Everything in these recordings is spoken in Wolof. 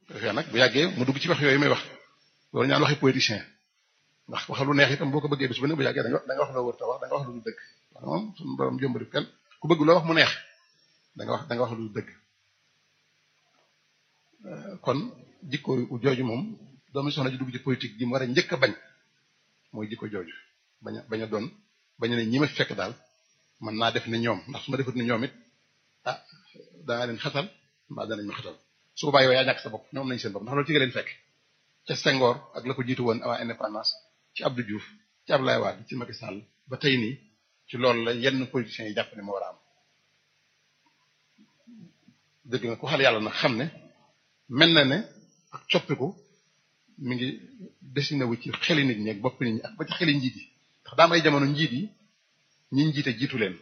defee nag bu yàggee mu dugg ci wax yooyu may wax loolu ñaan waxi politicien ndax wax lu neex itam boo ko bëggee bis bu ne bu yàggee da nga da nga wax loo wër ta wax da nga wax lu du dëgg wax moom suñu borom jëmbari kenn ku bëgg loo wax mu neex da nga wax da nga wax lu du dëgg kon jikko jooju moom doomu soxna ji dugg ci politique ji mu war a njëkk a bañ mooy jikko jooju bañ a bañ a doon bañ a ne ñi ma fekk daal man naa def ne ñoom ndax su ma defut ne ñoom it ah danaa leen xatal mbaa danañ ma xatal su boobaa yow yaa ñàkk sa bopp ñoom nañ seen bopp ndax loolu ci nga leen fekk ca Senghor ak la ko jiitu woon avant indépendance ci Abdou Diouf ci Abdoulaye Wade ci Macky Sall ba tey nii ci loolu la yenn politiciens yi jàpp ne moo war a am dëgg na ku xal yàlla nag xam ne mel na ne ak coppiku mi ngi dessiné wu ci xeli nit ñi ak bopp nit ñi ak ba ci xeli njiit yi ndax daam ay jamono njiit yi ñi njiite jiitu leen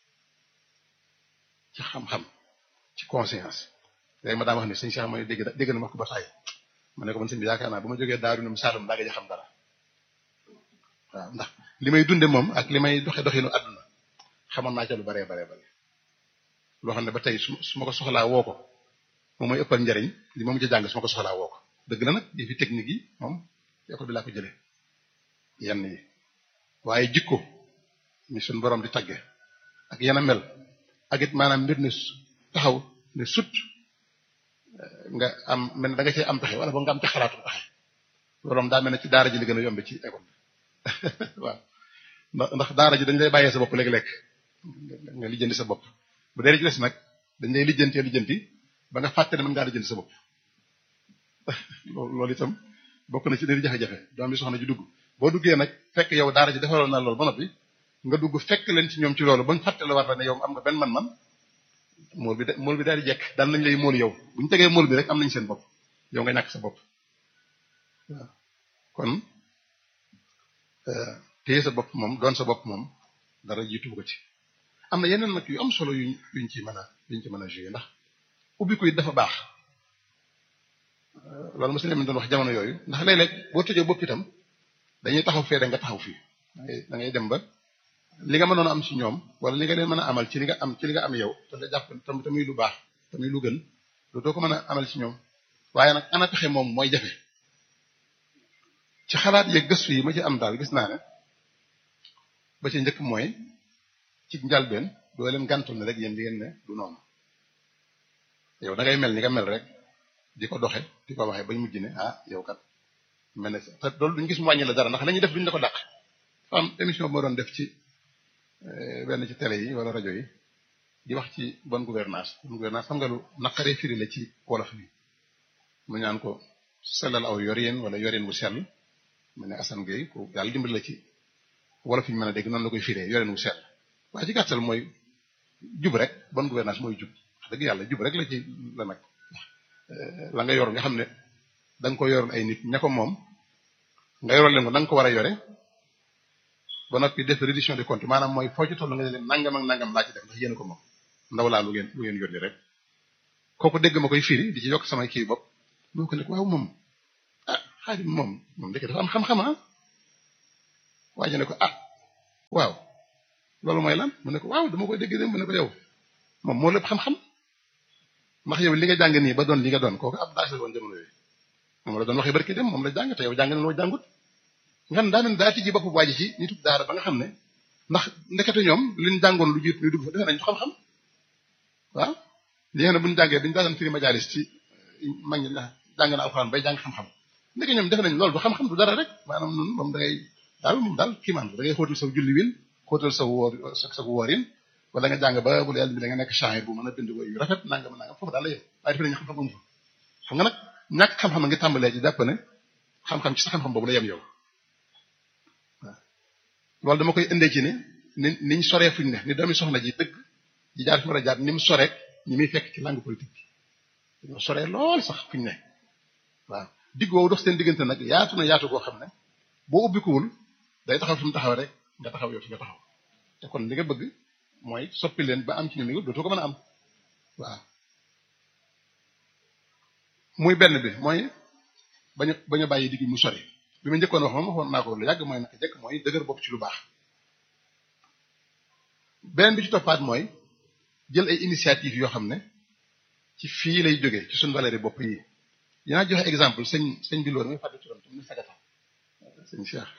ci xam-xam ci conscience léegi ma daa wax ne sëñ Cheikh mooy dégg dégg na ma ko ba taay ma ne ko man sëñ bi yaakaar naa bu ma jógee daaru ne mu Saalum daa nga xam dara waaw ndax li may dunde moom ak li may doxe doxinu àdduna xamoon naa ca lu baree baree bare loo xam ne ba tey su su ma ko soxlaa woo ko moom mooy ëppal njariñ li moom ci jàng su ma ko soxlaa woo ko dëgg la nag yi fi technique yi moom école bi laa ko jëlee yenn yi waaye jikko ni suñ borom di tagge ak yenn mel ak it maanaam mbir ne taxaw ne sut nga am mel ne da nga cee am pexe wala ba nga am ca xalaatu pexe loolu moom daa mel ne ci daara ji li gën a yombe ci école waaw ndax ndax daara ji dañ lay bàyyee sa bopp léeg-léeg nga lijjanti sa bopp bu dee ci des nag dañ lay lijjantee lijjanti ba nga fàtte ne mën ngaa lijjanti sa bopp loolu itam bokk na ci dëri jafe-jafe doom bi soxna ji dugg boo duggee nag fekk yow daara ji defaroon na loolu ba noppi nga dugg fekk leen ci ñoom ci loolu ba nga fàtte la war la ne yow am nga benn man-man mool bi de mool bi daal di jekk daan nañ lay mool yow bu ñu tegee mool bi rek am nañ seen bopp yow nga ñàkk sa bopp waaw kon téye sa bopp moom doon sa bopp moom dara jiitu ko ci am na yeneen nag yu am solo yuñ yuñ ci mën a yuñ ci mën a jouer ndax ubbi ko it dafa baax loolu mos nañu doon wax jamono yooyu ndax léeg-léeg boo tëjee bopp itam dañuy taxaw fee nga taxaw fii da ngay dem ba li nga mënoon a am ci ñoom wala li nga leen mën a amal ci li nga am ci li nga am yow te la jàpp tam tamuy lu baax tamuy lu gën dootoo ko mën a amal ci ñoom waaye nag ana pexe moom mooy jafe ci xalaat yeeg gëstu yi ma ci am daal gis naa ne ba ci njëkk mooy ci njalbeen doo leen gàntul ne rek yéen di ngeen ne du noonu yow da ngay mel ni nga mel rek di ko doxe di ko waxee bañ mujj ne ah yow kat mel ne te loolu duñu gis mu wàññi la dara ndax la ñuy def duñu la ko dàq am émission moo doon def ci benn ci télé yi wala rajo yi di wax ci bonne gouvernance bonne gouvernance xam nga lu naqaree firi la ci wolof bi mu ñaan ko sellal aw yorin wala yorin bu sell mu ne Assane Gueye ko yàlla dimbali la ci wolof yi ñu mën a dégg noonu la koy firee yorin bu sell waaye ci gàttal mooy jub rek bonne gouvernance mooy jub wax dëgg yàlla jub rek la ci la nag la nga yor nga xam ne da nga ko yoroon ay nit ña ko moom nga yoroon leen ko da nga ko war a yore ba noppi def reddition des comptes maanaam mooy foo ci toll nga ne leen nangam ak nangam laa ci def ndax yéen ko moom ndaw laa lu ngeen lu ngeen yónni rek kooku dégg ma koy firi di ci yokk samay kii bopp moo ko ne waaw moom ah xaadim moom moom dëkk dafa am xam-xam ah waa ji ne ko ah waaw loolu mooy lan mu ne ko waaw dama koy dégg dem mu ne ko yow moom moo lépp xam-xam ndax yow li nga jàng nii ba doon li nga doon kooku ab daas la woon jamono yooyu moom la doon waxee barki dem moom la jàng te yow jàng na loo jàngut nga daa mel daa tijji bopp waaji ci nitu daara ba nga xam ne ndax ndekete ñoom liñ jàngoon lu jiit ñu dugg fa defe nañ xam-xam waaw li nga xam ne buñu jàngee dañu daan firi majalis ci mag ñi jàng na alxuraan bay jàng xam-xam ndeke ñoom defe nañ loolu du xam-xam du dara rek maanaam noonu moom da ngay daal moom daal kiimaan da ngay xóotal sa julli win xóotal sa wóor sa wóorin wala nga jàng ba bu la yàlla bi da nga nekk shahir bu mën a bind yu rafet nangam nangam foofu daal la yem waaye defe nañu xam-xam amu fa xam nga nag ñàkk xam-xam nga tàmbalee ci jàpp ne xam-xam ci sa xam-xam boobu la yem yow loolu dama koy indee ci ne ni niñ soree fuñ ne ni doomi soxna ji dëgg ji jaar fi war a jaar ni mu soreek ñi muy fekk ci langue politique bi dañoo soree lool sax fuñ ne waaw digg woowu dox seen diggante nag yaatu na yaatu goo xam ne boo ubbikuwul day taxaw fi mu taxaw rek nga taxaw yow fi nga taxaw te kon li nga bëgg mooy soppi leen ba am ci ñoom dootoo ko mën a am waaw muy benn bi mooy bañu bañu bàyyi digg mu sori bi ma njëkkoon wax moom waxoon naa ko lu yàgg mooy naka jëkk mooy dëgër bopp ci lu baax beneen bi ci toppaat mooy jël ay initiative yoo xam ne ci fii lay jógee ci suñu valeur bopp yi dinaa joxe exemple sëñ sëñ bi loolu muy fàtte ci doon tam ne sagata sëñ Cheikh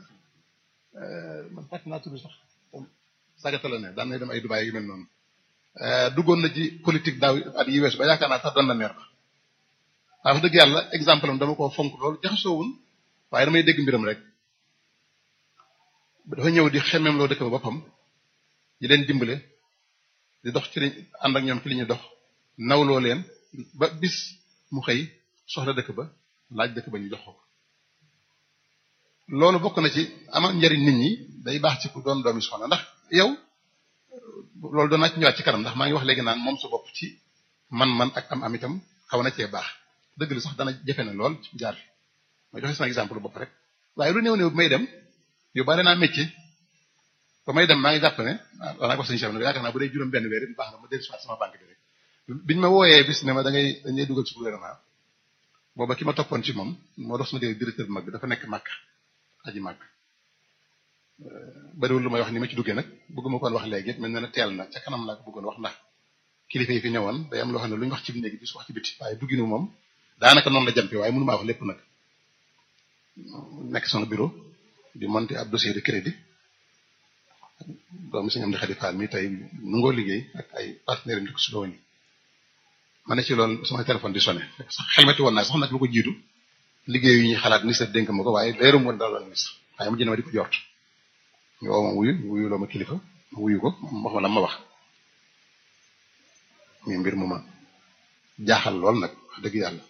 man fàtte naa tudd sax sagata la ne daan na dem ay Dubaay yu mel noonu duggoon na ci politique daaw at yi weesu ba yaakaar naa sax doon na meer ba waaw wax dëgg yàlla exemple am dama koo fonk loolu jaxasoowun waaye damay dégg mbiram rek dafa ñëw di xemmeem loo dëkk ba boppam di leen dimbale di dox ci li ànd ak ñoom ci li ñuy dox nawloo leen ba bis mu xëy soxla dëkk ba laaj dëkk ba ñu jox ko loolu bokk na ci amal njariñ nit ñi day baax ci ku doon doomi soxna ndax yow loolu doon naa ci ñëwaat ci kanam ndax maa ngi wax léegi naan moom sa bopp ci man-man ak am am itam xaw na cee baax dëgg la sax dana jafe na lool ci jaar fi may joxe sama exemple bopp rek waaye lu néew néew bi may dem yóbbaale naa métier ba may dem maa ngi jàpp ne waaw danaa ko sëñ Cheikh ne yaakaar naa bu dee juróom benn weer it baax na ma dellu si waat sama banque bi rek biñ ma wooyee bis ne ma da ngay dañ lay dugal ci gouvernement booba ki ma toppoon ci moom moo dox sama dégg directeur bu mag bi dafa nekk màkk aji màkk bariwul lu may wax ni ma ci duggee nag bëgguma koon wax léegi mel na ne teel na ca kanam laa ko bëggoon wax ndax kilifa yi fi ñëwoon day am loo xam ne lu ñu wax ci néegi bis wax ci biti waaye dugginu moom daanaka noonu la jampe waaye mënu maa wax lépp nag nekk sama bureau di monter ab dossier de crédit doomu si ñoom di xadi faal mi tey nu ngoo liggéey ak ay partenaires yi ko si doon ma ne ci loolu sama téléphone di sonné sax xelmeti woon naa sax nag lu ko jiitu liggéey yu ñuy xalaat ministre dénk ma ko waaye leerum woon dara la ministre waaye mu jënd ma di ko jort ñu woo ma wuyu wuyu loo ma kilifa ma wuyu ko wax ma la ma wax muy mbir mu ma jaaxal lool nag wax dëgg yàlla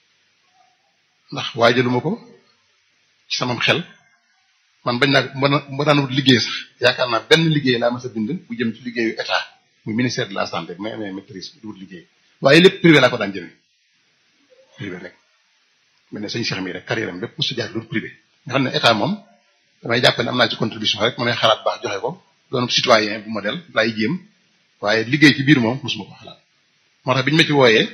ndax waajaluma ko ci samam xel man bañ naa ma ma daan wut liggéey sax yaakaar naa benn liggéey laa mas a bind bu jëm ci liggéeyu état muy ministère de la santé may amee maîtrise di wut liggéey waaye lépp privé laa ko daan jëmee privé rek mel ne sëñ Cheikh mi rek carrière am bépp mosu jaar du privé nga xam ne état moom damay jàpp ne am naa ci contribution rek ma may xalaat baax joxe ko doon citoyen bu modèle laay jéem waaye liggéey ci biir moom mosuma ko xalaat moo tax bi ñu ma ci wooyee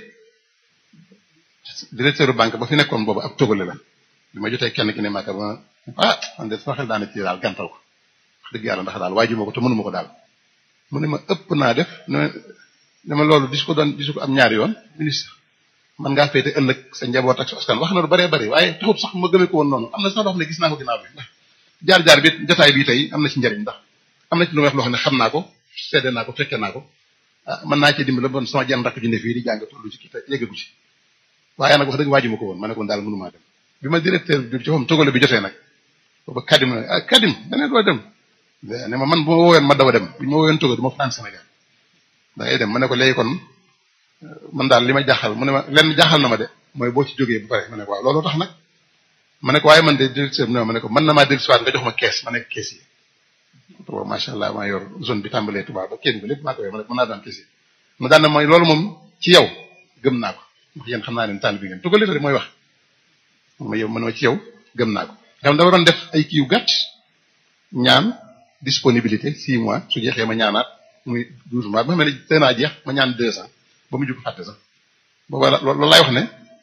directeur banque ba fi nekkoon boobu ab togale la bi ma jotee kenn ki ne maaka ba ah man de sama xel daana ci daal gàntal ko wax dëgg yàlla ndax daal waajuma ko te mënuma ko daal mu ne ma ëpp naa def ne ma loolu dis ko doon disu ko am ñaari yoon ministre man ngaa féete ëllëg sa njaboot ak sa askan wax na lu baree bari waaye taxut sax ma gëmee ko woon noonu am na sax loo xam ne gis naa ko ginnaaw bi ndax jaar-jaar bi jotaay bi tey am na ci njariñ ndax am na ci lu may wax loo xam ne xam naa ko seede naa ko fekke naa ko ah mën naa cee dimbali bon sama jenn rakk ju ne fii di jàng tollu ci kii te yeggagu ci waaye nag wax dëgg waajuma ko woon ma ne ko daal mënumaa dem bi ma directeur bi ci moom togale bi jotee nag booba kadim na ah kadim dane doo dem ne ma man bu ma wooyoon ma daw a dem bu ñu ma wooyoon toga du ma fanaan Sénégal da ngay dem ma ne ko léegi kon man daal li ma jaaxal mu ne ma lenn jaaxal na ma de mooy boo ci jógee bu pare ma ne ko waaw loolu tax nag ma ne ko waaye man de directeur bi ne ma ne ko mën na maa dellu siwaat nga jox ma kees ma nekk kees yi boobu macha allah maa yor zone bi tàmbalee Touba ba kenn bi lépp maa ko yor ma ne mën naa daan kees yi ma daan ne mooy loolu moom ci yow gëm naa ko ndax yéen xam naa leen tànn bi ngeen tugal li mooy wax ma yow man ma ci yow gëm naa ko xam dama doon def ay kii yu gàtt ñaan disponibilité six mois su jeexee ma ñaanaat muy douze mois ba xam ne teel naa jeex ma ñaan deux ans ba mu jug fàtte sax booba loolu laay wax ne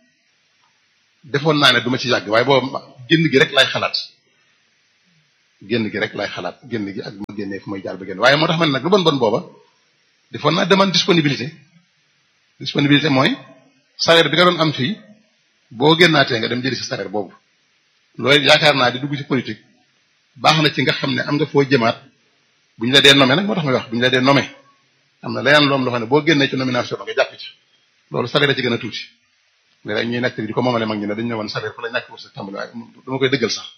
defoon naa ne du ma ci yàgg waaye booba génn gi rek laay xalaat génn gi rek laay xalaat génn gi ak ma génnee fu may jaar ba génn waaye moo tax man nag lu bon bon booba defoon naa demande disponibilité disponibilité mooy salaire bi nga doon am fii boo génnaatee nga dem jëli sa salaire boobu loolu yaakaar naa di dugg ci politique baax na ci nga xam ne am nga foo jëmaat bu ñu la dee nommé nag moo tax may wax bu ñu la dee nommé am na leneen loom loo xam ne boo génnee ci nomination nga jàpp ci loolu salaire la ci gën a tuuti léeg ñuy nekk di ko moomale mag ñu ne dañu ne woon salaire fu la ñàkk pour sa tàmbali waaye dama koy dëggal sax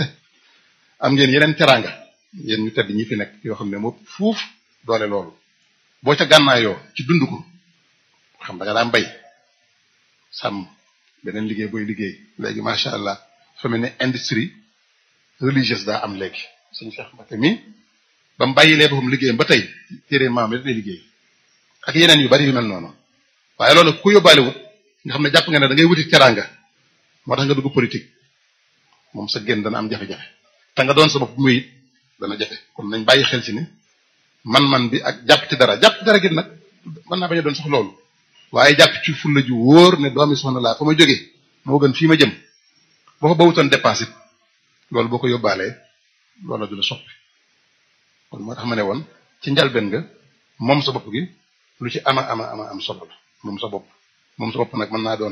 am ngeen yeneen teraanga yéen ñu tedd ñi fi nekk yoo xam ne moo fuuf doole loolu boo ca gànnaayoo ci dund ko xam da nga daan bay sàmm beneen liggéey booy liggéey léegi macha allah fa mel ne industrie religieuse daa am léegi suñu Cheikh Mbacké mi ba mu bàyyilee boppam liggéeyam ba tey téere maam rek lay liggéey ak yeneen yu bari yu mel noonu waaye loolu ku yóbbaale wut nga xam ne jàpp nga ne da ngay wuti teraanga moo tax nga dugg politique moom sa génn dana am jafe-jafe te nga doon sa bopp muy dana jafe kon nañ bàyyi xel ci ne man-man bi ak jàpp ci dara jàpp ci dara gi nag mën naa bañ a doon sax loolu waaye jàpp ci fulla ju wóor ne doomi soxna laa fa ma jógee moo gën fii ma jëm boo ko bawutoon dépense loolu boo ko yóbbaalee loolu du la soppi kon moo tax ma ne woon ci njalbeen nga moom sa bopp gi lu ci ama ama ama am solo la moom sa bopp moom sa bopp nag mën naa doon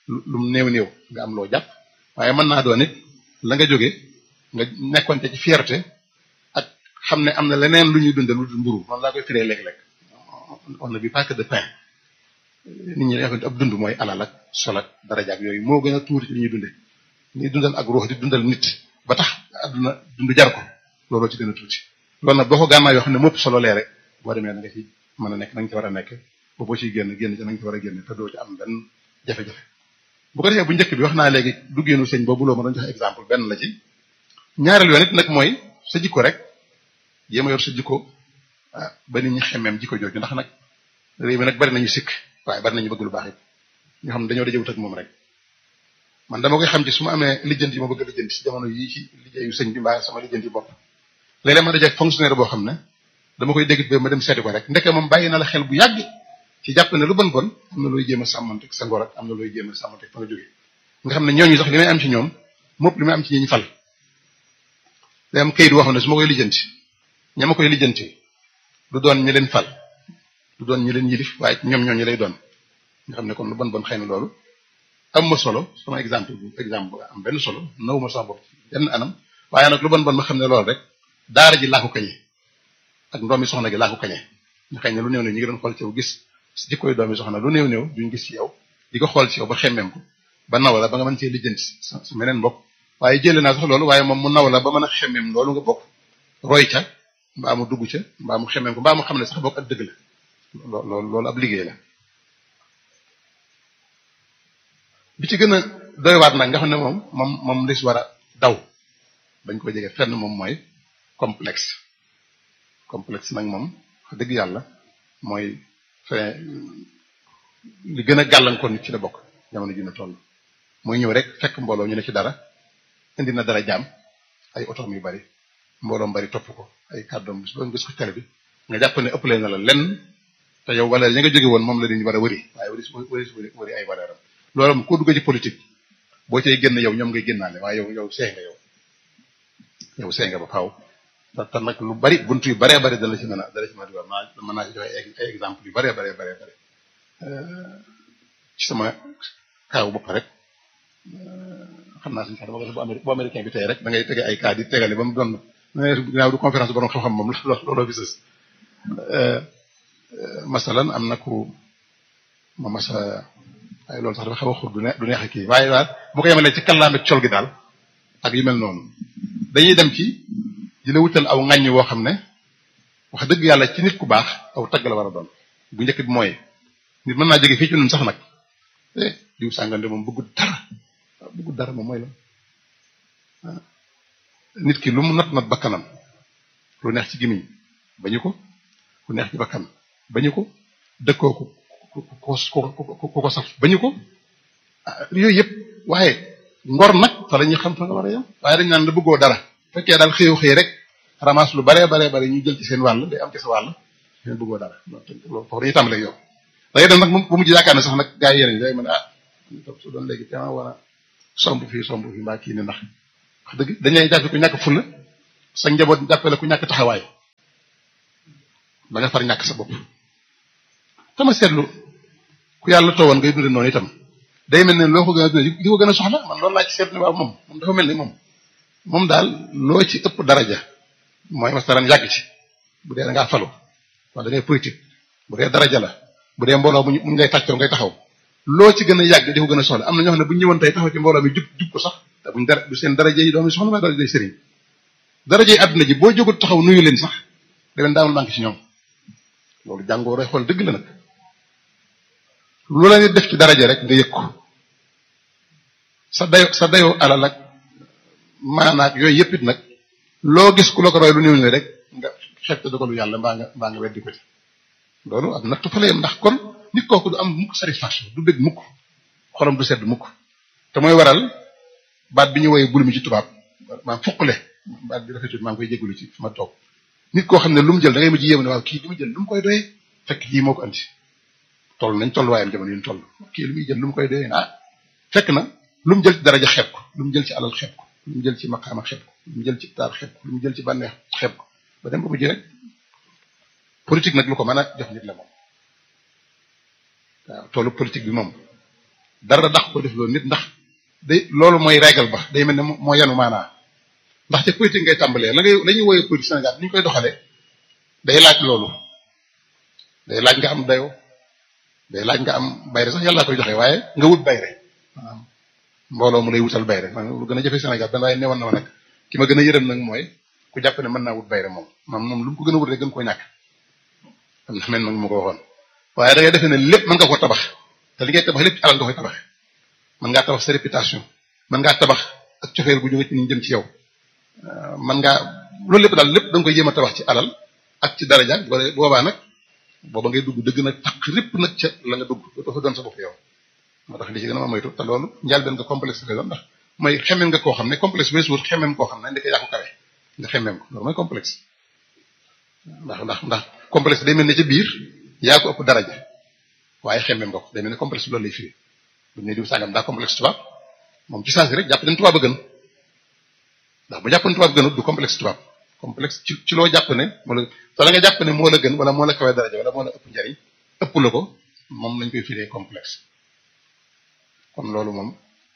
lu mu néew néew nga am loo jàpp waaye mën naa doon it la nga jóge nga nekkoon ci fierté ak xam ne am na leneen lu ñuy dundal lu dul mburu man laa koy firee léeg-léeg on ne vit pas que de pain nit ñi dafa ab dund mooy alal ak sol ak daraja ak yooyu moo gën a tuuti ci li ñuy dunde ñuy dundal ak ruux di dundal nit ba tax àdduna dund jar ko looloo ci gën a tuuti loolu nag boo ko gànnaaw yoo xam ne mopp solo lee rek boo demee na nga ci mën a nekk na nga ci war a nekk ba boo ciy génn génn ci na nga ci war a génn te doo ci am benn jafe-jafe bu ko defee bu njëkk bi wax naa léegi duggeenu sëñ boobu loo ma doon joxe exemple benn la ci ñaareel yoon it nag mooy sa jikko rek jéem a yor sa jikko ba nit ñi xemmeem jikko jooju ndax nag réew mi nag bari nañu sikk waaye bari nañu bëgg lu baax it ñoo xam ne dañoo dajewut ak moom rek man dama koy xam ci su ma amee lijjanti yi ma bëgg a lijjanti si jamono yii ci liggéeyu sëñ bi mbaa sama lijjanti bopp léeg-léeg ma dajeeg fonctionnaire boo xam ne dama koy dégg ba ma dem seeti ko rek ndeke moom bàyyi na la xel bu yàgg ci jàpp ne lu bon bon am na looy jéem a sàmmante sa ngor ak am na looy jéem a sàmmante fa nga jógee nga xam ne ñooñu sax li may am ci ñoom mopp li may am ci ñi ñu fal day am kayit waxoon ne su ma koy lijjanti ña ma koy lijjanti du doon ñi leen fal du doon ñi leen yilif waaye ñoom ñooñu lay doon nga xam ne kon lu bon bon xëy na loolu am ma solo sama exemple bu exemple bu am benn solo naw ma sama bopp benn anam waaye nag lu bon bon ma xam ne loolu rek daara ji laa ko kañe ak ndoomi soxna gi laa ko kañe nga xëy ne lu néew ne ñi ngi doon xool ci yow gis jikkoy doomi soxna lu néew néew duñ gis ci yow di ko xool ci yow ba xemmeem ko ba naw la ba nga mën cee lijjanti sa sa meneen bopp waaye jële naa sax loolu waaye moom mu naw la ba mën a xemmeem loolu nga bokk roy ca mbaa mu dugg ca mbaa mu xemmeem ko mbaa mu xam ne sax bokk ak dëgg la loolu loolu ab liggéey la bi ci gën a doy waat nag nga xam ne moom moom moom lis war a daw bañ ko jege fenn moom mooy complexe complexe nag moom wax dëgg yàlla mooy fe li gën a gàllankoor nit ci la bokk jamono ji na toll mooy ñëw rek fekk mbooloo ñu ne ci dara indi na dara jaam ay otoom yu bari mbooloom bari topp ko ay kàddoom bis boo gis ko télé bi nga jàpp ne ëppale na la lenn te yow wala ña nga jóge woon moom la dañu war a wëri waaye wëri wëri wëri ay valeur am loolu moom koo dugg ci politique boo cay génn yow ñoom ngay génnaale waaye yow yow see nga yow yow see nga ba faaw te nag lu bari buntu yu baree bari dala ci mën a dala ci mën a dugal mën naa ci joxe ay exemple yu baree baree baree bari ci sama kaaw bopp rek xam naa suñu sax dama ko bu américain bi tey rek da ngay tege ay cas di tegale ba mu doon ginnaaw du conférence borom xam-xam moom looloo fi sës masalan am na ku ma masa waaye loolu sax dafa xaw a xur du neex du neex a kii waaye daal bu ko yemalee ci kàllaame col gi daal ak yu mel noonu dañuy dem ci di la wutal aw ŋàññ woo xam ne wax dëgg yàlla ci nit ku baax aw tagg la war a doon bu njëkk bi mooy nit mën naa jóge fii ci ñun sax nag eh diw sàngande moom bëggul dara bëggul dara moom mooy la nit ki lu mu not not bakkanam lu neex ci gimiñ bañu ko lu neex ci bakkan bañu ko dëkkoo ko ko ko ko ko saf bañu ko yooyu yëpp waaye ngor nag fa la ñuy xam fa nga war a yem waaye dañ naan la bëggoo dara fekkee daal xëyu xëy rek ramas lu baree baree bare ñu jël ci seen wàll day am ci sa wàll leen bëggoo dara loolu foofu dañuy tàmbalee yow dangay dem nag bu mujj yaakaar ne sax nag gaa yi yeneen day mën ah su doon léegi te war a somb fii somb fii mbaa kii ne ndax wax dëgg dañuy jàppe ku ñàkk fulla sa njaboot jàppale ku ñàkk taxawaay ba nga far ñàkk sa bopp tama seetlu ku yàlla toowoon ngay dunde noonu itam day mel ne loo ko gën a dunde li ko gën a soxla man loolu laa ci seetlu waaw moom moom dafa mel ni moom moom daal loo ci ëpp daraja mooy masalan yàgg ci bu dee da ngaa falu wala da ngay politique bu dee daraja la bu dee mbooloo muñ muñ ngay tàccoo ngay taxaw loo ci gën a yàgg di ko gën a soxla am na ñoo xam ne bu ñu ñëwoon tey taxaw ci mbooloo mi jub jub ko sax te buñ dara du seen daraja yi doomi soxla waaye daraja yi sëriñ daraja yi àdduna ji boo jógut taxaw nuyu leen sax da leen daamul manqué ci ñoom loolu jàngoo roy xool dëgg la nag lu la nit def ci daraja rek nga yëg ko sa dayo sa dayoo alal ak maanaak yooyu yëpp it nag loo gis ku la ko roy lu néew ne rek nga xeeb te dogalu yàlla mbaa nga mbaa nga weddi ko ci loolu ak nattu fa la yem ndax kon nit kooku du am mukk satisfaction du bëgg mukk xolam du sedd mukk te mooy waral baat bi ñu woyee bul mi ci tubaab maam fuqule baat bi rafetul maa ngi koy jégalu ci fi ma toog nit koo xam ne lu mu jël da ngay mujj yéem ne waaw kii li mu jël lu mu koy doyee fekk lii moo ko andi toll nañ tolluwaayam jamono yi ñu toll kii lu muy jël lu mu koy doyee ah fekk na lu mu jël ci daraja xeeb ko lu mu jël ci alal xeeb ko lu mu jël ci maqaama xeeb ko lu mu jël ci taar xeeb ko lu mu jël ci bànneex xeeb ko ba dem ba mujj rek politique nag lu ko mën a jox nit la moom waaw toolu politique bi moom dara dax ko def loolu nit ndax day loolu mooy règle ba day mel ne moo yanu maanaa ndax ca politique ngay tàmbalee la ngay la ñuy woowee politique Sénégal ni ñu koy doxalee day laaj loolu day laaj nga am dayo day laaj nga am bayre sax yàlla koy joxe waaye nga wut bayre maanaam mbooloo mu lay wutal bayre man lu gën a jafe Sénégal benn waaye newoon na ma nag ki ma gën a yërëm nag mooy ku jàpp ne mën naa wut bayre moom moom moom lu mu ko gën a wut rek gën koo ñàkk am na men mag mu ko waxoon waaye da ngay defee ne lépp mën nga ko tabax te li ngay tabax lépp ci alal nga koy tabax mën ngaa tabax sa réputation mën ngaa tabax ak cofeel gu jóge ci ñu jëm ci yow mën ngaa loolu lépp daal lépp da nga koy jéem a tabax ci alal ak ci daraja wala boobaa nag booba ngay dugg dëgg nag takk lépp nag ca la nga dugg dafa doon sa bopp yow moo tax li ci gën a ma moytu te loolu njaal benn nga complexe lay doon ndax mooy xemem nga koo xam ne complexe weesu wut xemem koo xam ne ndeke yaa ko kawe nga xemem ko loolu mooy complexe ndax ndax ndax complexe day mel ne ca biir yaa ko ëpp daraja waaye xemem nga ko day mel ne complexe loolu lay firi bu ñu diw sàngam daa complexe tubaab moom ci saa si rek jàpp dañ tubaab a gën ndax bu jàppoon tubaab gënut du complexe tubaab complexe ci ci loo jàpp ne moo la te la nga jàpp ne moo la gën wala moo la kawe daraja wala moo la ëpp njariñ ëpp la ko moom lañ koy firee complexe kon loolu moom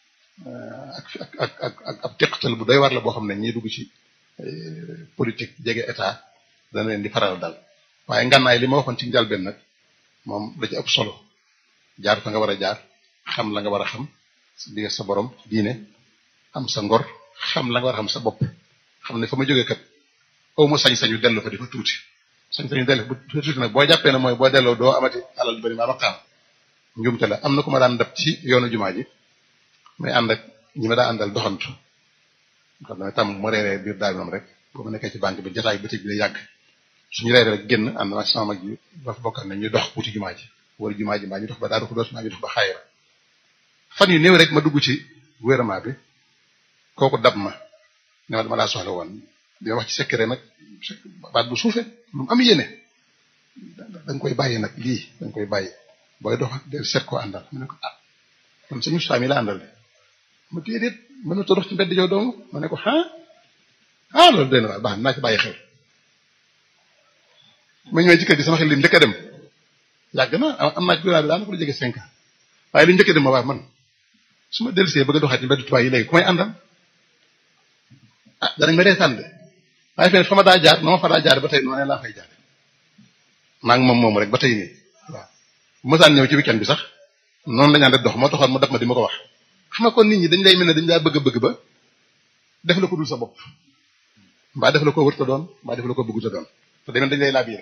ak ak ak ak ab teqatal bu doy war la boo xam ne ñiy dugg ci politique jege état dana leen di faral dal waaye ngànnaay li ma waxoon ci njalbeen nag moom da ci ëpp solo jaar fa nga war a jaar xam la nga war a xam sa digg sa borom diine am sa ngor xam la nga war a xam sa bopp xam ne fa ma jógee kat aw ma sañ-sañu dellu fa di fa tuuti sañ-sañu dellu fa tuuti nag boo jàppee ne mooy boo delloo doo amati alal du bari maa maqaam njumte la am na ku ma daan dab ci yoonu jumaa ji may ànd ak ñi ma daa àndal doxantu xam ne tam ma reeree biir daal moom rek boo ma nekkee ci banque bi jotaay bëccëg bi lay yàgg suñu reeree rek génn ànd ak sama mag yi ba fa bokkal ne ñu dox wuti jumaa ji wala jumaa ji mbaa ñu dox ba daal ko doos mbaa ñu dox ba xaayira fan yu néew rek ma dugg ci gouvernement bi kooku dab ma ne ma dama laa soxla woon di wax ci secret nag baat bu suufe lu mu am yéene da nga koy bàyyi nag lii da nga koy bàyyi booy dox de seet koo àndal mu ne ko ah man suñu saa mi la àndal de ma déedéet mën na dox ci mbedd yow dong ma ne ko ah ah loolu dee na waaye baax naa ci bàyyi xel. ma ñëwee ci kër gi sama xel li njëkk a dem yàgg na am naa ci gouvernement bi daanaka lu jege cinq ans waaye li njëkk a dem ma waa man su ma dellusee bëgg a doxaat ci mbedd tubaab yi léegi ku may àndal ah danañ ma reetaan de waaye feneen fa ma daa jaar noo fa daa jaar ba tey noonu laa fay jaar maa ngi moom moom rek ba tey nii waaw bu ma saan ñëw ci weekend bi sax noonu la ñu ànd dox moo taxoon mu def ma di ma ko wax. xam nga kon nit ñi dañ lay mel ne dañ laa bëgg a bëgg ba def la ko dul sa bopp mbaa def la ko wërta doon mbaa def la ko bëgguta doon te demee dañ lay laabiré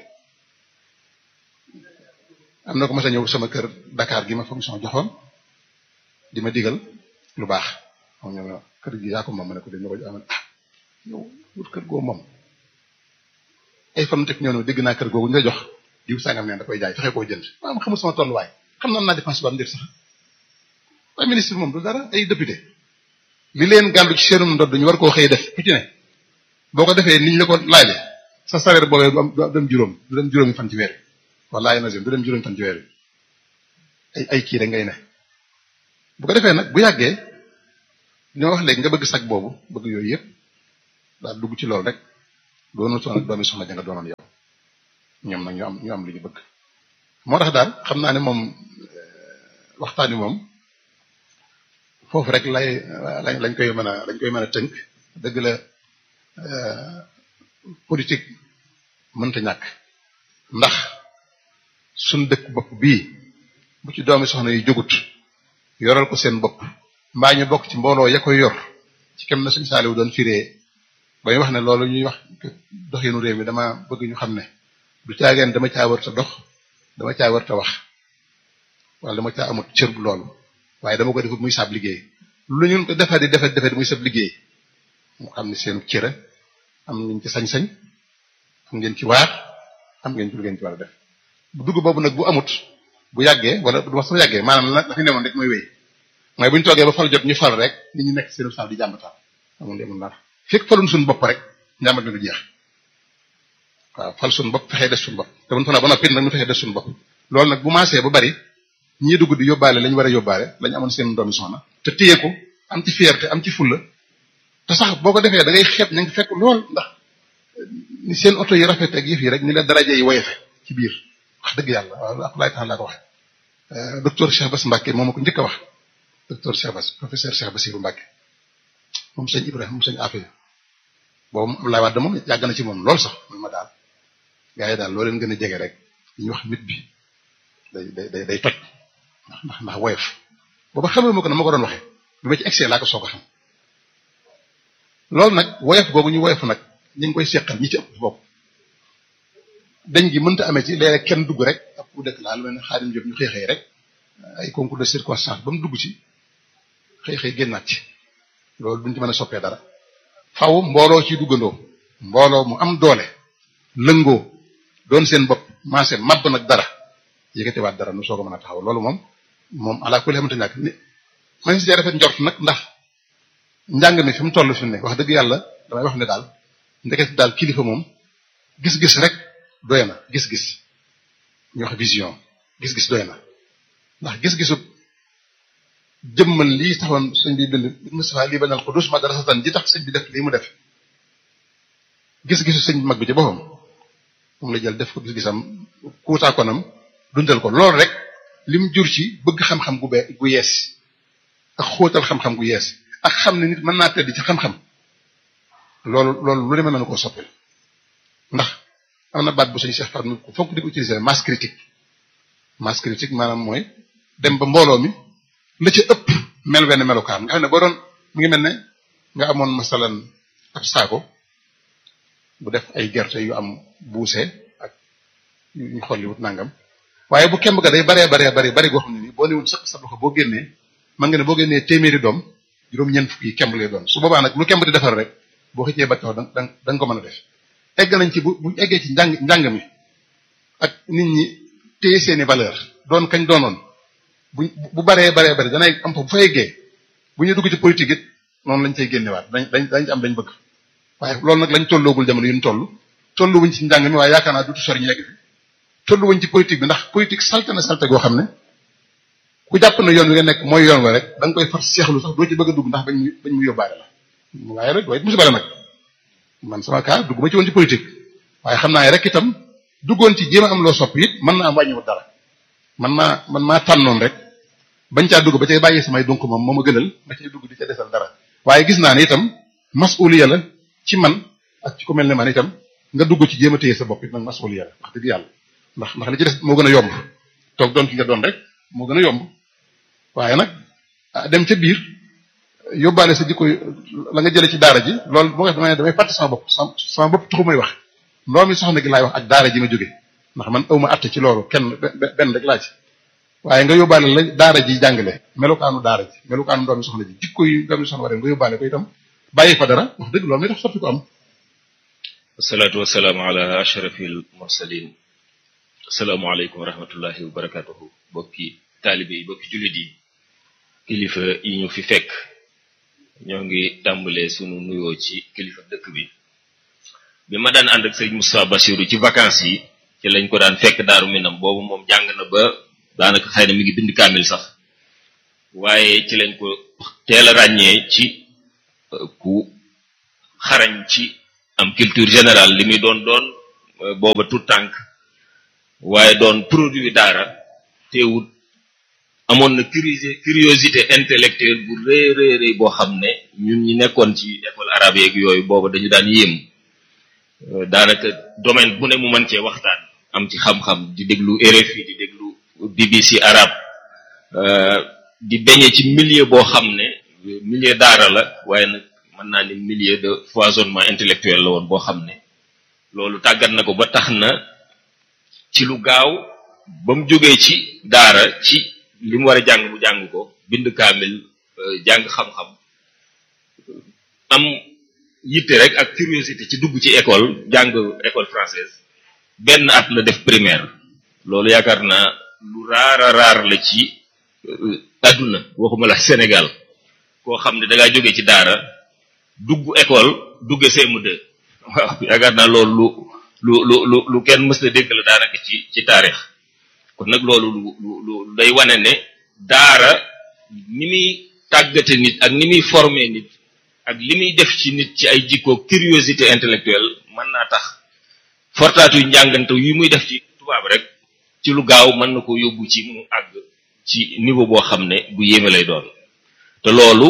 am na ko mas a ñëw sama kër Dakar gi ma fonction joxoon di ma digal lu baax xam nga kër gi yaa ko moom ma ne ko dañ ma ko jox ah yow wut kër goo moom ay fan teg ñëw ne dégg naa kër googu nga jox diw sangam neen da koy jaay fexe koo jënd maanaam xamul sama tolluwaay xam naa naa dépense ba am ndir sax waaye ministre moom du dara ay député li leen gàllu ci seenum ndodd ñu war koo xëy def ku ci ne boo ko defee niñ la ko laaje sa salaire boobee du am du dem juróom du dem juróomi fan ci weer wallahi nazim du dem juróomi fan ci weer ay ay kii rek ngay ne bu ko defee nag bu yàggee ñoo wax léegi nga bëgg sag boobu bëgg yooyu yëpp daal dugg ci loolu rek doonu soon ak doomi soxna ja nga doonoon yow ñoom nag ñu am ñu am li ñu bëgg moo tax daal xam naa ne moom waxtaan wi moom foofu rek lay lañ koy mën a lañ koy mën a tënk dëgg la politique mënta ñàkk ndax suñ dëkk bopp bii bu ci doomi soxna yi jógut yoral ko seen bopp mbaa ñu bokk ci mbooloo ya koy yor ci kem na suñu saaliwu doon firee ba ñu wax ne loolu ñuy wax doxinu réew mi dama bëgg ñu xam ne du caageen dama caa war ta dox dama caa war ta wax wala dama caa amut cër bu loolu waaye dama ko defut muy sab liggéey lu ñun ko defar di defar defar muy sab liggéey mu xam ne seen cëra am ngeen ci sañ-sañ am ngeen ci waar am ngeen ci lu ngeen ci war a def bu dugg boobu nag bu amut bu yàggee wala du wax sama yàggee maanaam la dafa newoon rek mooy wéy mooy bu ñu toogee ba fal jot ñu fal rek nit ñi nekk seen saal di jàmbataan amul demul dara fekk falun suñu bopp rek njàmbat mi du jeex waaw fal suñu bopp fexee des suñu bopp te buñ fa na ba noppi nag ñu fexee des suñu bopp loolu nag bu maasee ba bari ñii dugg di yóbbaale lañu war a yóbbaale lañu amoon seen doomi soxna te téye ko am ci fierté am ci fulla te sax boo ko defee da ngay xeeb ña ngi fekk lool ndax ni seen oto yi rafet ak yëf yi rek ni la daraje yi woyefe ci biir wax dëgg yàlla waaw ak laay tax laa ko waxe docteur Cheikh Bass Mbacke moom ma ko njëkk a wax docteur Cheikh Bass professeur Cheikh Bassirou Mbacke moom sëñ Ibrahima moom sëñ Afia boobu moom Abdoulaye Wade moom yàgg na ci moom lool sax man ma daal gars yi daal loo leen gën a jege rek ñu wax mit bi day day day toj ndax ndax ndax woyof booba xamee ma ko na ma ko doon waxee bi ma ci excès laa ko soog a xam loolu nag woyof googu ñu woyof nag ñu ngi koy seqal ñi ci ëpp bopp dañ gi mënta amee ci léeg-léeg kenn dugg rek ab ku dëkk laa lu mel ne xaadim Diop ñu xëy xëy rek ay concours de circonstance ba mu dugg ci xëy xëy génnaat ci loolu duñ ci mën a soppee dara faw mbooloo ci duggandoo mbooloo mu am doole lëngoo doon seen bopp maase mabb nag dara yëkkatiwaat dara nu soog a mën a taxaw loolu moom moom ala kulli xamante ñàkk ni man si rafet njort nag ndax njàng mi fi mu toll fi mu ne wax dëgg yàlla damay wax ne daal ndeket daal kilifa moom gis-gis rek doy na gis-gis ñu wax vision gis-gis doy na ndax gis-gisu jëmmal lii taxoon sëñ bi bind Moustapha lii bañal ko dus ma dara satan ji tax sëñ bi def lii mu def gis-gisu sëñ bi mag bi ci boppam moom la jël def ko gis-gisam kuutaakonam dundal ko loolu rek lim jur ci bëgg xam-xam gu bee gu yees ak xóotal xam-xam gu yees ak xam ne nit mën naa tedd ci xam-xam loolu loolu lu demee na ko soppil ndax am na baat bu sëñ Cheikh Fatou ko fonk di ko utiliser masse critique masse critique maanaam mooy dem ba mbooloo mi la ca ëpp mel wenn melukaan nga xam ne boo doon mu ngi mel ne nga amoon masalan ab saako bu def ay gerte yu am buuse ak ñu xolli wut nangam waaye bu kemb ga day baree baree bari bari goo xam ne nii boo newul sëq sa loxo boo génnee man nga ne boo génnee téeméeri doom juróom-ñeent fukk yi kemb lay doon su boobaa nag lu kemb di defar rek boo xëccee ba tax da nga da nga ko mën a def egg nañ ci bu bu eggee ci njàng njàng mi ak nit ñi téye seeni valeur doon kañ doonoon bu bu baree baree bari danay am fa bu fa eggee bu ñu dugg ci politique it noonu lañ cay génnewaat dañ dañ dañ am dañ bëgg waaye loolu nag lañ tolloogul jamono yu ñu toll tolluwuñ ci njàng mi waaye yaakaar naa dutu sori ñu yegg fi tolluwuñ ci politique bi ndax politique salte na salte goo xam ne ku jàpp na yoon wi nga nekk mooy yoon wa rek da nga koy far seexlu sax doo ci bëgg a dugg ndax bañ mu bañ mu yóbbaale la waaye rek waaye musiba la nag man sama cas dugg ma ci woon ci politique waaye xam naa rek itam duggoon ci jéem a am loo sopp it mën naa am wàññiwut dara man maa man maa tànnoon rek bañ caa dugg ba cay bàyyi samay donc moom moo ma gënal ma cay dugg di ca desal dara waaye gis naa ne itam masuliya la ci man ak ci ku mel ne man itam nga dugg ci jéem a téye sa bopp it nag masuliya la wax dëgg yàlla ndax ndax li ci des moo gën a yomb toog doon ki nga doon rek moo gën a yomb waaye nag dem ca biir yóbbaale sa jikko la nga jëlee ci daara ji loolu moo tax damay damay fàtte sama bopp sama bopp taxu may wax ndoo mi soxna gi laay wax ak daara ji ma jóge ndax man awma atte ci loolu kenn benn rek laa ci waaye nga yóbbaale la daara ji jàngale melukaanu daara ji melukaanu ndoo mi soxna ji jikko yi ndoo mi soxna waree nga yóbbaale ko itam bàyyi fa dara wax dëgg loolu mi tax soppi ko am wasalaatu wasalaamu ala ashrafil mursalin asalaamaaleykum wa rahmatullahi wa barakatuhu bokki taalibe yi bokki jullit yi kilifa yi ñu fi fekk ñoo ngi tàmbalee sunu nuyoo ci kilifa dëkk bi bi ma daan ànd ak sëriñ Moustapha Bassirou ci vacances yi ci lañ ko daan fekk daaru minam boobu moom jàng na ba daanaka xëy na mi ngi bind kaamil sax waaye ci lañ ko teel a ràññee ci ku xarañ ci am culture générale li muy doon doon booba tout tànk waaye doon produit daara teewut amoon na curiosité curiosité intellectuelle bu rëy rëy rëy boo xam ne ñun ñi nekkoon ci école arabe yeeg yooyu booba dañu daan yéem daanaka domaine bu ne mu mën cee waxtaan am ci xam-xam di déglu RFI di déglu BBC arabe di beñe ci milieu boo xam ne milieu daara la waaye nag mën naa ni milieu de foisonnement intellectuel la woon boo xam ne loolu tàggat na ko ba tax na ci lu gaaw ba mu jógee ci daara ci li mu war a jàng mu jàng ko bind kaamil jàng xam-xam am yitte rek ak curiosité ci dugg ci école jàng école française benn at la def primaire loolu yaakaar naa lu raara raar la ci adduna waxuma la Sénégal koo xam ne da ngaa jógee ci daara dugg école dugg CM2 waaw yaakaar naa loolu lu lu lu lu kenn mës na dégg la daanaka ci ci taarix kon nag loolu lu lu lu day wane ne daara ni muy tàggate nit ak ni muy former nit ak li muy def ci nit ci ay jikko curiosité intellectuelle mën naa tax fortaatu yu njàngante yu muy def ci tubaab rek ci lu gaaw mën na ko yóbbu ci mu àgg ci niveau boo xam ne bu yéeme lay doon te loolu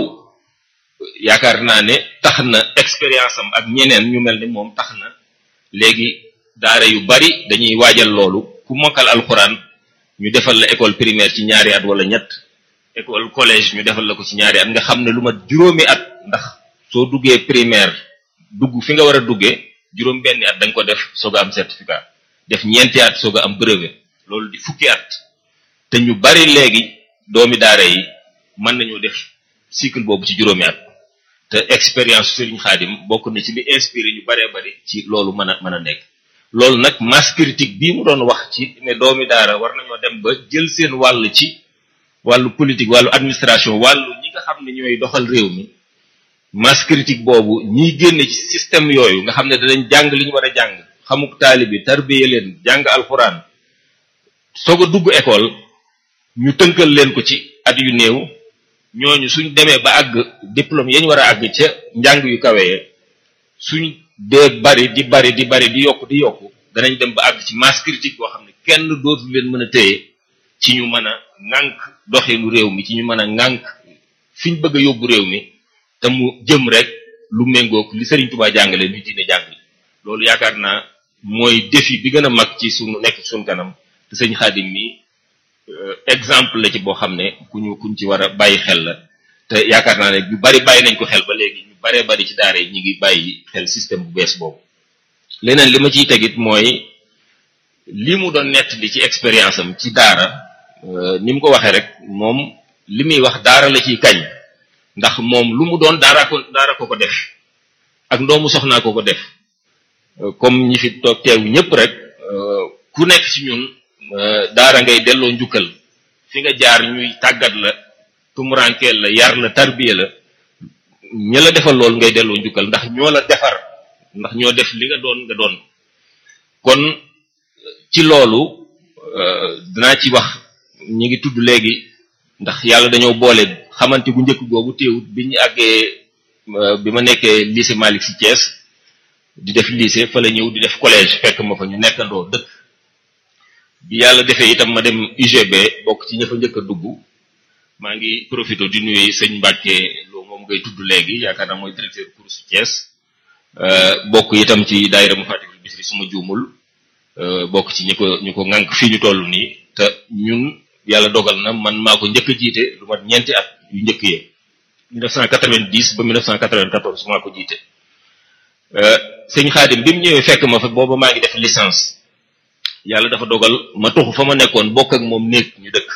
yaakaar naa ne tax na expérience am ak ñeneen ñu mel ni moom tax na léegi daara yu bari dañuy waajal loolu ku mokkal alxuraan ñu defal la école primaire ci ñaari at wala ñett école collège ñu defal la ko ci ñaari at nga xam ne lu mat juróomi at ndax soo duggee primaire dugg fi nga war a duggee juróom benni at da nga ko def soog a am certificat def ñeenti at soog a am brevet loolu di fukki at te ñu bari léegi doomi daara yi mën nañoo def cycle boobu ci juróomi at te expérience Serigne Khadim bokk na ci li inspiré ñu baree bari ci loolu mën a mën a nekk loolu nag masse critique bii mu doon wax ci ne doomi daara war nañoo dem ba jël seen wàll ci wàllu politique wàllu administration wàllu ñi nga xam ne ñooy doxal réew mi masse critique boobu ñiy génne ci système yooyu nga xam ne danañ jàng li ñu war a jàng xamuk taalibi tarbiye leen jàng alxuraan soog a dugg école ñu tënkal leen ko ci at yu néew ñooñu suñ demee ba àgg diplôme yañ war a àgg ca njàng yu kawee suñ dee bari di bari di bari di yokk di yokk danañ dem ba àgg ci masse critique boo xam ne kenn dootu leen mën a téye ci ñu mën a ŋànk doxinu réew mi ci ñu mën a ŋànk fiñ bëgg a yóbbu réew mi te mu jëm rek lu méngoog li Serigne Touba jàngale li diine jàngale loolu yaakaar naa mooy défi bi gën a mag ci sunu nekk sunu kanam te sëñ Xaadim mi exemple la ci boo xam ne ku ñu kuñ ci war a bàyyi xel la te yaakaar naa ne ñu bari bàyyi nañ ko xel ba léegi ñu baree bari ci daara yi ñu ngi bàyyi xel système bu bees boobu leneen li ma ciy tegit mooy li mu doon nett li ci expérience am ci daara ni mu ko waxee rek moom li muy wax daara la ciy kañ ndax moom lu mu doon daara ko daara ko ko def ak ndoomu soxnaa ko ko def comme ñi fi toog teew ñëpp rek ku nekk ci ñun daara ngay delloo njukkal fi nga jaar ñuy tàggat la tumurankeel la yar la tarbiya la ña la defal loolu ngay delloo njukkal ndax ñoo la defar ndax ñoo def li nga doon nga doon kon ci loolu dinaa ci wax ñi ngi tudd léegi ndax yàlla dañoo boole xamante gu njëkk googu téewut bi ñu àggee bi ma nekkee lycée Malick Sy Thiès di def lycée fa la ñëw di def collège fekk ma fa ñu nekkandoo dëkk bi yàlla defee itam ma dem UGB bokk ci ña fa njëkk a dugg maa ngi profité di nuyu sëñ Mbàkke loo moom ngay tudd léegi yaakaar naa mooy directeur course Thiès bokk itam ci daayira mu Fatikul Bisri suma juumul bokk ci ñi ko ñu ko ŋànk fii ñu toll nii te ñun yàlla dogal na man maa ko njëkk a jiite lu mat ñeenti at yu njëkk yee 1990 ba 1994 maa ko jiite sëñ Xaadim bi mu ñëwee fekk ma fa booba maa ngi def licence yàlla dafa dogal ma tuxu fa ma nekkoon bokk ak moom néeg ñu dëkk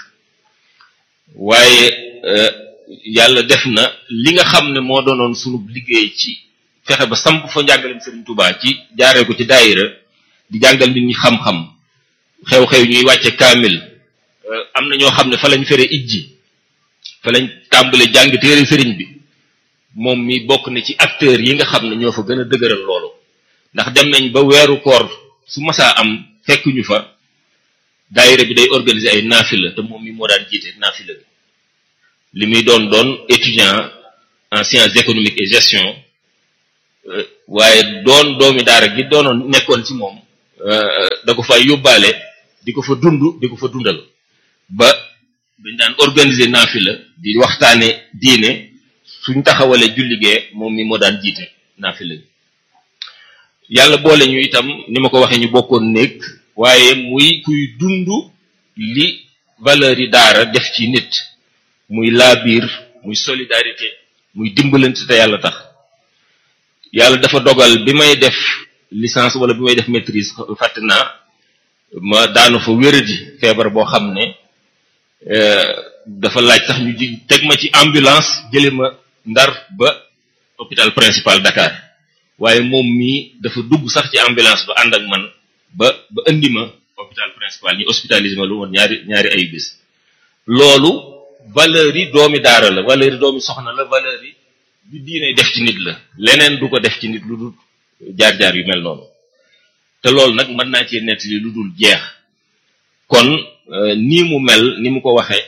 waaye yàlla def na li nga xam ne moo doonoon sunu liggéey ci fexe ba samp fa njàngaleem Sëriñ Tuubaa ci jaaree ko ci daayira di jàngal nit ñi xam-xam xew-xew ñuy wàcce kaamil am na ñoo xam ne fa lañ fere ijji fa lañ tàmbale jàng téere sëriñ bi moom mi bokk na ci acteurs yi nga xam ne ñoo fa gën a dëgëral loolu ndax dem nañ ba weeru koor su masaa am fekk ñu fa daayira bi day organiser ay naafila te moom mi moo daan jiite naafila bi li muy doon doon étudiant en sciences économiques et gestion waaye doon doomi daara gi doonoon nekkoon ci moom da ko fay yóbbaale di ko fa dund di ko fa dundal ba dañ daan organiser naafila di waxtaane diine suñ taxawalee julligee moom mi moo daan jiite naafila bi yàlla boole ñu itam ni ma ko waxee ñu bokkoon néeg waaye muy kuy dund li valeur yi daara def ci nit muy laabiir muy solidarité muy dimbalante te yàlla tax yàlla dafa dogal bi may def licence wala bi may def maîtrise fàtte naa ma daanu fa wéradi feebar boo xam ne dafa laaj sax ñu ji teg ma ci ambulance jële ma ndar ba hôpital principal Dakar waaye moom mii dafa dugg sax ci ambulance ba ànd ak man ba ba indi ma hôpital principal ñu hospitalisé ma lu woon ñaari ñaari ay bis loolu valeur yi doomi daara la valeur yi doomi soxna la valeur yi du diine def ci nit la leneen du ko def ci nit lu dul jaar-jaar yu mel noonu te loolu nag mën naa cee nettali lu dul jeex kon nii mu mel ni mu ko waxee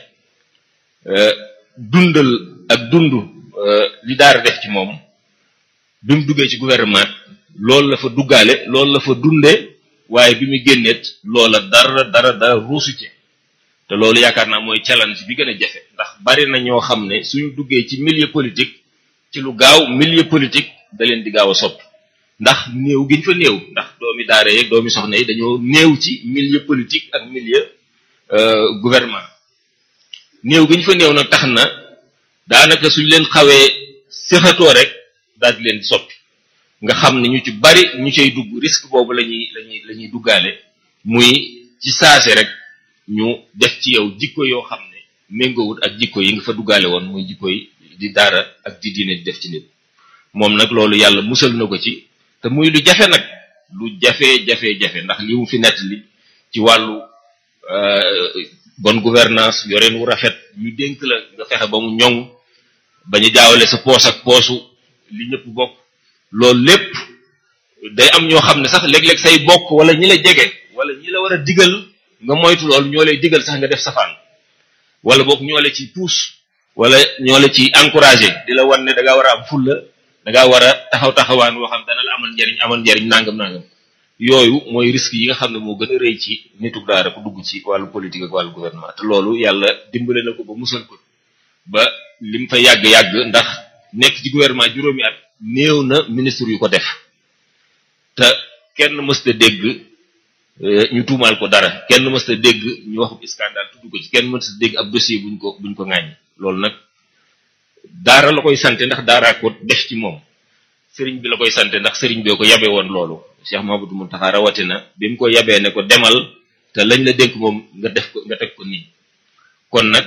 dundal ak dund li daara def ci moom bi mu duggee ci gouvernement loolu la fa duggaale loolu la fa dundee waaye bi mu génneet loola dara dara dara ruusu ci te loolu yaakaar naa mooy challenge bi gën a jafe ndax bari na ñoo xam ne suñu duggee ci milieu politique ci lu gaaw milieu politique da leen di gaaw a soppi ndax néew giñ fa néew ndax doomi daara yeeg doomi soxna yi dañoo néew ci milieu politique ak milieu gouvernement néew giñ fa néew nag tax na daanaka suñ leen xawee séxatoo rek daal di leen di soppi nga xam ne ñu ci bari ñu cay dugg risque boobu la ñuy la ñuy la ñuy duggaale muy ci saase rek ñu def ci yow jikko yoo xam ne méngoowut ak jikko yi nga fa duggaale woon muy jikko yi di daara ak di diine di def ci nit moom nag loolu yàlla musal na ko ci te muy lu jafe nag lu jafe jafe jafe ndax li mu fi nettali ci wàllu bonne gouvernance yoreen wu rafet ñu dénk la nga fexe ba mu ñoŋ bañu jaawale sa poos ak poosu li ñëpp bokk loolu lépp day am ñoo xam ne sax léeg-léeg say bokk wala ñi la jege wala ñi la war a digal nga moytu loolu ñoo lay digal sax nga def safaan wala boog ñoo la ci pousse wala ñoo la ci encouragé di la wan ne da ngaa war a am fulla da ngaa war a taxaw taxawaan woo xam dana la amal njariñ amal njariñ nangam nangam yooyu mooy risque yi nga xam ne moo gën a rëy ci nitu daara ku dugg ci wàllu politique ak wàllu gouvernement te loolu yàlla dimbale na ko ba musal ko ba lim fa yàgg-yàgg ndax nekk ci gouvernement juróomi at néew na ministre yu ko def te kenn mësta dégg ñu tuumaal ko dara kenn mësta dégg ñu waxub scandale tudd ko ci kenn mësta dégg ab dossier buñ ko buñ ko ŋàññi loolu nag daara la koy sante ndax daaraa ko def ci moom sëriñ bi la koy sante ndax sëriñ bee ko yabe woon loolu Cheikh Mamadou Muntaxa rawatina bi mu ko yabee ne ko demal te lañ la dénk moom nga def ko nga teg ko nii kon nag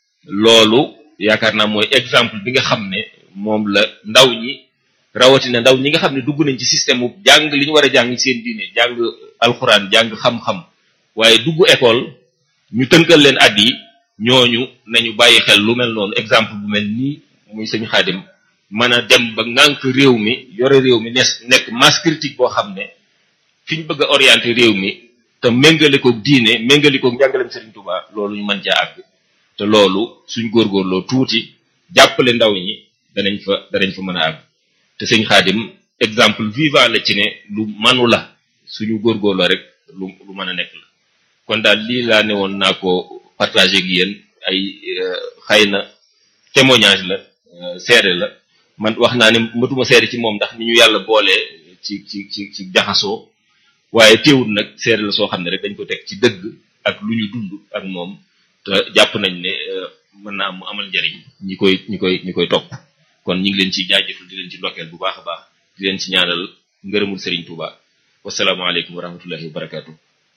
loolu yaakaar naa mooy exemple bi nga xam ne moom la ndaw ñi rawatina ndaw ñi nga xam ne dugg nañ ci système bu jàng li ñu war a jàng seen diine jàng alxuraan jàng xam-xam waaye dugg école ñu tënkal leen at yi ñooñu nañu bàyyi xel lu mel noonu exemple bu mel nii muy sëñ xaadim mën a dem ba ngànk réew mi yore réew mi nes nekk masse critique boo xam ne fi ñu bëgg a orienté réew mi te méngale ko diine méngale ko njàngalem Serigne Touba loolu ñu mën caa àgg te loolu suñ góorgóorloo tuuti jàppale ndaw ñi danañ fa danañ fa mën a àgg te sëñ xaadim exemple vivant la ci ne lu manu la suñu góorgóorloo rek lu lu mën a nekk la kon daal lii laa ne woon naa ko partagé ak yéen ay xëy na témoignage la seede la man wax naa ne matuma seede ci moom ndax ni ñu yàlla boolee ci ci ci ci jaxasoo waaye teewul nag seede la soo xam ne rek dañ ko teg ci dëgg ak lu ñu dund ak moom te jàpp nañ ne mën naa am mu amal njariñ ñi koy ñi koy ñi koy topp kon ñu ngi leen ci jaajëfal di leen ci ndokkeel bu baax a baax di leen ci ñaanal ngërëmul Serigne Touba wasalaamaaleykum wa rahmatullahi wa barakaatu.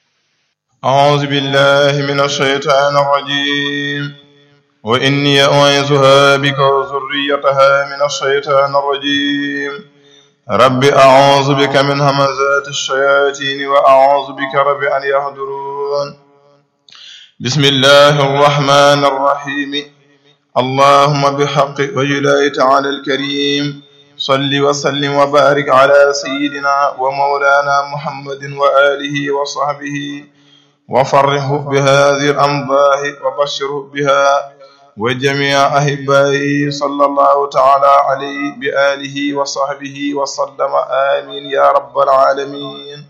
أعوذ بالله من الشيطان الرجيم وإني أعيذها بك وذريتها من الشيطان الرجيم رب أعوذ بك من همزات الشياطين وأعوذ بك رب أن يحضرون بسم الله الرحمن الرحيم اللهم بحق وجلاله تعالى الكريم صل وسلم وبارك على سيدنا ومولانا محمد وآله وصحبه وفرحه بهذه الأمضاه وبشره بها وجميع أحبائه صلى الله تعالى عليه بآله وصحبه وسلم آمين يا رب العالمين